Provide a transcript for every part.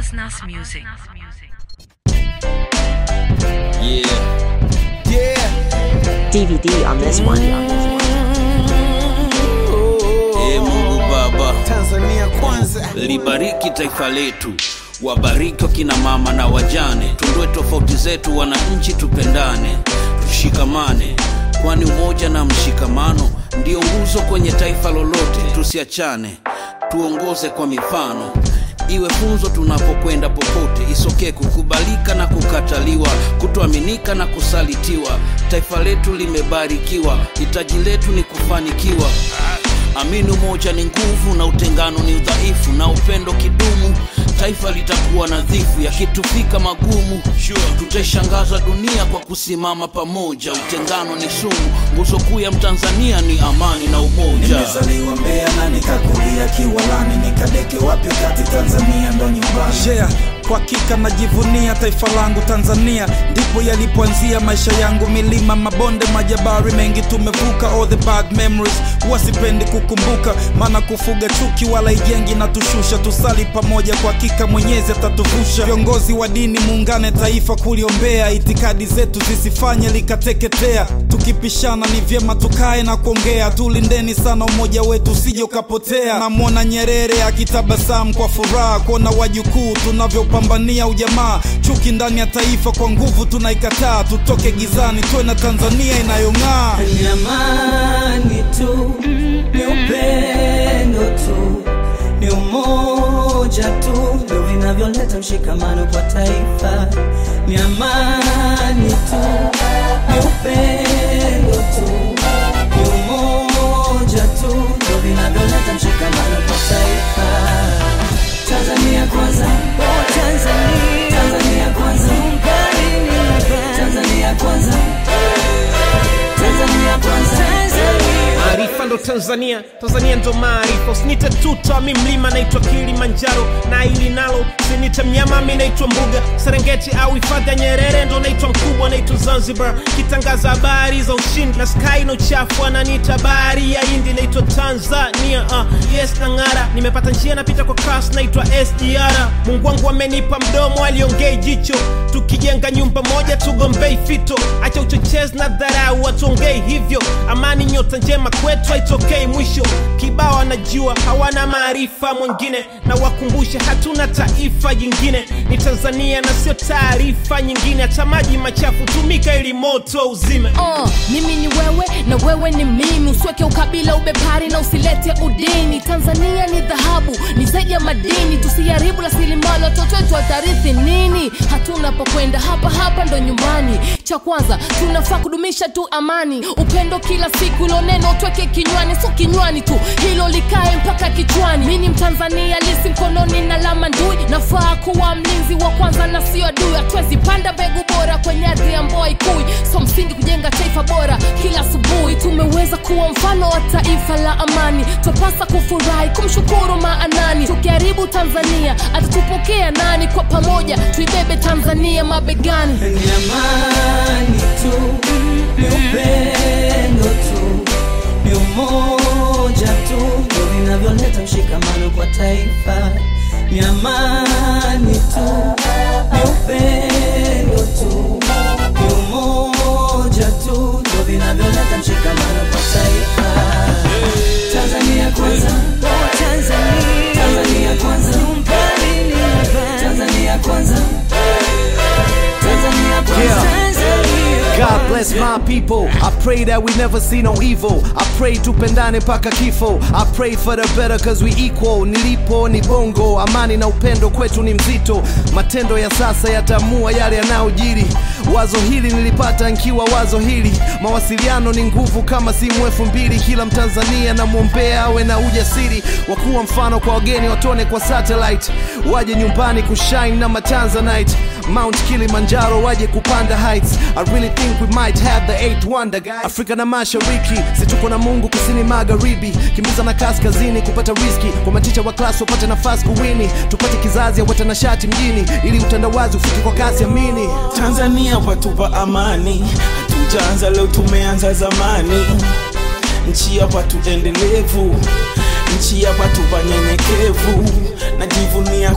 Nas Nas Music. Yeah. DVD on this one. Ee Mungu Baba, Tanzania kwanza. libariki taifa letu, wabariki wakina mama na wajane, tuondoe tofauti zetu, wananchi tupendane, tushikamane, kwani umoja na mshikamano ndio nguzo kwenye taifa lolote. Tusiachane, tuongoze kwa mifano, iwe funzo tunapokwenda popote, isokee kukubalika na kukataliwa, kutoaminika na kusalitiwa. Taifa letu limebarikiwa, hitaji letu ni kufanikiwa. Amini umoja ni nguvu na utengano ni udhaifu, na upendo kidumu, taifa litakuwa nadhifu. Yakitufika magumu, tutaishangaza dunia kwa kusimama pamoja. Utengano ni sumu, nguzo kuu ya Mtanzania ni amani na umoja. Nimezaliwa Mbeya na nikakulia Kiwalani, nikadeke wapi kati Tanzania ndo nyumbani. yeah. Kwa hakika najivunia taifa langu Tanzania, ndipo yalipoanzia maisha yangu. Milima, mabonde, majabari mengi tumevuka, all the bad memories huwa sipendi kukumbuka, maana kufuga chuki wala ijengi na tushusha. Tusali pamoja, kwa hakika Mwenyezi atatuvusha. Viongozi wa dini, muungane taifa kuliombea, itikadi zetu zisifanye likateketea. Tukipishana ni vyema tukae na kuongea, tulindeni sana umoja wetu usije ukapotea. Namwona Nyerere akitabasamu kwa furaha kuona wajukuu tunavyopambania ujamaa. Chuki ndani ya taifa kwa nguvu tunaikataa, tutoke gizani tuwe na Tanzania inayong'aa. ni amani tu, ni upendo tu, ni umoja tu ndio vinavyoleta mshikamano kwa taifa. Ni amani tu, ni upendo tu, ni umoja tu ndio vinavyoleta mshikamano kwa taifa. Tanzania kwanza, Tanzania, Tanzania kwanza, Tanzania kwanza, Tanzania kwanza. maarifa ndo tanzania tanzania ndo maarifa usinite tuta mi mlima naitwa kilimanjaro na ili nalo sinite mnyama mi naitwa mbuga serengeti au hifadhi ya nyerere ndo naitwa mkubwa naitwa zanzibar kitangaza habari za ushindi na sky na uchafu ananiita bahari ya hindi naitwa tanzania uh, yes na ng'ara nimepata njia napita kwa kas naitwa sdr mungu wangu amenipa mdomo aliongei jicho tukijenga nyumba moja tugombei fito acha uchochezi na dharau watuongei hivyo amani nyota njema kwetu haitokei mwisho kibao anajua hawana maarifa mwingine na wakumbushe hatuna taifa jingine ni tanzania na sio taarifa nyingine hata maji machafu tumika ili moto uzime Uh, mimi ni wewe na wewe ni mimi usiweke ukabila ubepari na usilete udini tanzania ni dhahabu ni zaidi ya madini tusiharibu rasilimali watoto wetu watarithi nini hatuna pokwenda hapa hapa ndo nyumbani cha kwanza tunafaa kudumisha tu amani upendo kila siku ilo neno tweke kinywani so kinywani tu hilo likae mpaka kichwani mi ni mtanzania lisi mkononi na lama ndui nafaa kuwa mlinzi wa kwanza na sio adui hatuwezi panda mbegu bora kwenye ardhi ya mboa ikui so msingi kujenga taifa bora kila asubuhi tumeweza kuwa mfano wa taifa la amani twapasa kufurahi kumshukuru maanani tukiharibu tanzania atatupokea nani kwa pamoja tuibebe tanzania mabegani ni amani tu, ni upendo tu, ni umoja tu ndio vinavyoleta mshikamano kwa taifa. Ni amani tu, ni upendo tu, ni umoja tu ndio vinavyoleta mshikamano kwa taifa. Tanzania kwanza, Tanzania kwanza, Tanzania kwanza, Tanzania kwanza. God bless my people. I pray that we never see no evil. I pray tupendane paka kifo. I pray for the better cause we equal. Nilipo ni bongo, amani na upendo kwetu ni mzito. Matendo ya sasa yatamua yale yanayojiri. Wazo hili nilipata nkiwa wazo hili. Mawasiliano ni nguvu kama simu elfu mbili. Kila Mtanzania namwombea awe na ujasiri wa kuwa mfano kwa wageni, watone kwa satellite, waje nyumbani kushine na matanzanite. Mount Kilimanjaro waje kupanda heights. I really think we might have the eighth wonder guys. Afrika na mashariki, si tuko na Mungu kusini magharibi, kimbiza na kaskazini kupata riski, kwa maticha wa class wapate nafasi kuwini, tupate kizazi ya watanashati mjini, ili utandawazi ufike kwa kasi amini. Tanzania watupa amani, hatujaanza leo, tumeanza zamani. Nchi ya watu endelevu, nchi ya watu wanyenyekevu. Najivunia kuwa mta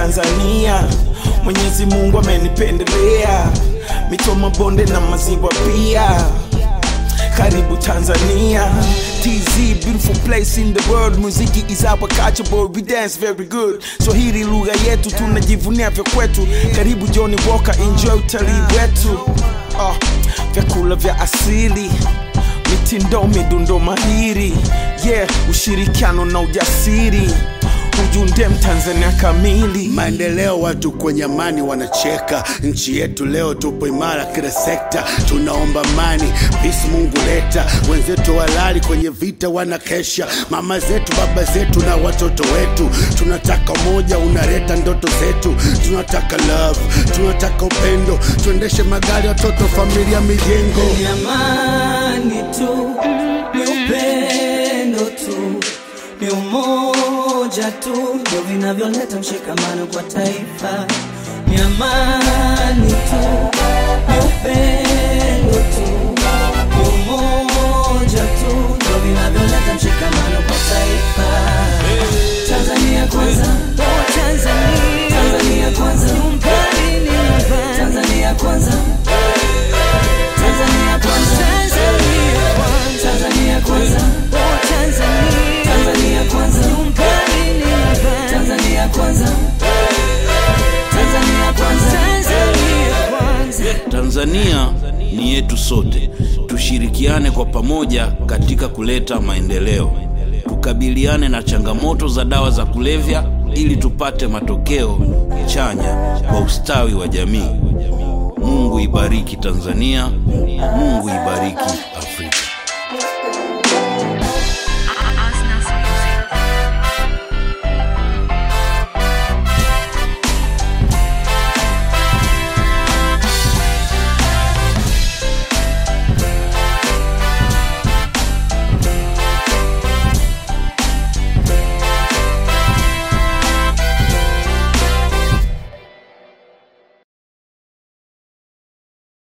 Tanzania, Mwenyezi Mungu amenipendelea, mito mabonde na maziwa pia. Karibu Tanzania, TZ, beautiful place in the world. Muziki is our culture, boy, we dance very good. Swahili lugha yetu, tunajivunia vya kwetu. Karibu Johnny Walker, enjoy utalii wetu. Uh, vyakula vya asili mitindo midundo mahiri yeah ushirikiano na ujasiri ujunde mtanzania kamili maendeleo watu kwenye amani wanacheka nchi yetu leo tupo imara kila sekta tunaomba amani pisi mungu leta wenzetu walali kwenye vita wanakesha mama zetu baba zetu na watoto wetu tunataka umoja unaleta ndoto zetu tunataka love tunataka upendo tuendeshe magari watoto familia mijengo ni amani tu, ni upendo tu, ni umoja tu ndio vinavyoleta mshikamano kwa taifa. Ni amani tu, ni upendo tu, ni umoja tu ndio vinavyoleta mshikamano kwa taifa. Tanzania kwanza, Tanzania kwanza, Tanzania kwanza. Tanzania kwanza. Tanzania kwanza. Tanzania kwanza. Tanzania kwanza. Tanzania kwanza. Tanzania ni yetu sote, tushirikiane kwa pamoja katika kuleta maendeleo, tukabiliane na changamoto za dawa za kulevya ili tupate matokeo chanya kwa ustawi wa jamii. Mungu ibariki Tanzania, Mungu ibariki